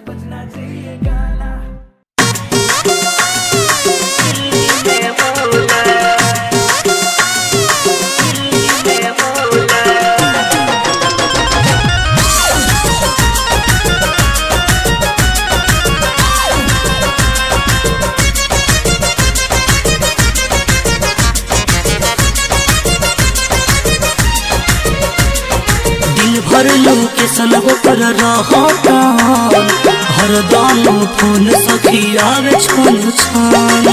दिन भर लोकेशन होकर रहता हरदम फोन सखी आवे छन छन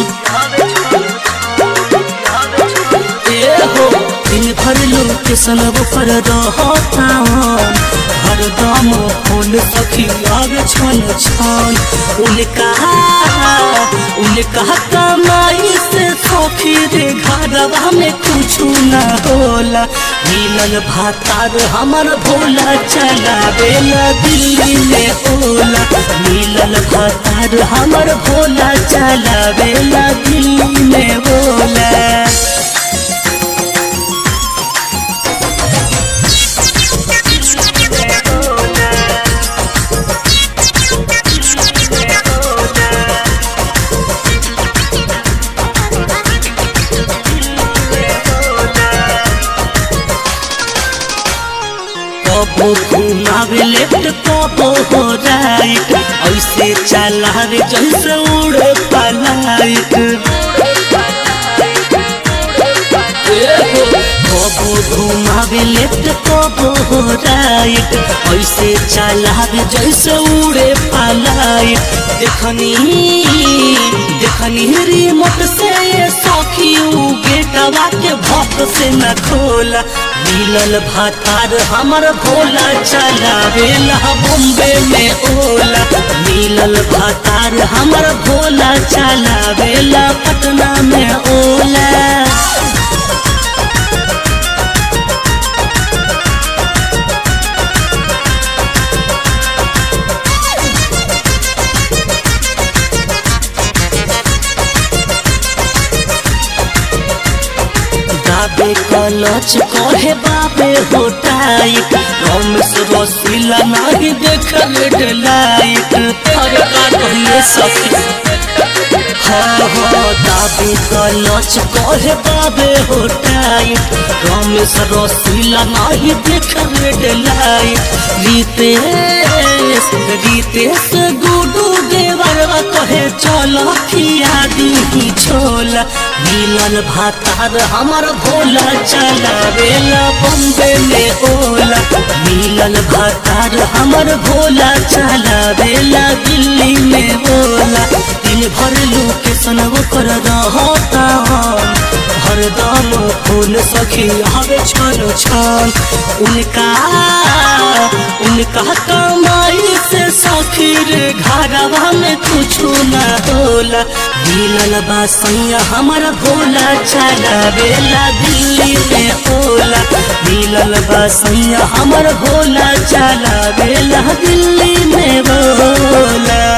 ए हो दिन भर लोकेशन होकर रहता हरदम फोन सखी आवे छन छन उनका उनका कमाई से सखी रे घरवा में कुछ ना होला मिलल भातार हमर भोला चलावेला दिल्ली में ओला मिलल भातार हमर भोला चलावेला दिल्ली में ओला कबो घुमावे लेफ्ट कबो हो राइट ऐसे चलावे जैसे उड़े पलाइट कबो घुमावे लेफ्ट कबो हो राइट ऐसे चलावे जैसे उड़े पलाइट देखनी देखनी रिमोट से ये सखी उ गेटवा के भक्त से न खोला मिलल भातार हमर भोला चलावेला बॉम्बे में ओला मिलल भातार हमर भोला चलावेला पटना में ओला दाबे कलच कहे बाबे हो टाइट रमेश रसीला नहीं देख लाइट अरे का कहिए सखी हाँ हाँ दाबे कलच कहे बाबे हो टाइट रमेश रसीला नहीं देख लाइट रितेश रितेश गुडू देवरवा कहे चलो खिया दी छोला मिलल भातार हमर भोला चलावेला बॉम्बे में ओला मिलल भातार हमर भोला चलावेला दिल्ली में ओला दिन भर लोकेशन ओकर रहता हरदम फूल सखी हवे छन छन उनका उनका कमाई से सखी रे घरवा में कुछ ना होला मिलल बा सैया हमर भोला चलावेला दिल्ली में ओला मिलल बा सैया हमर भोला चलावेला दिल्ली में बोला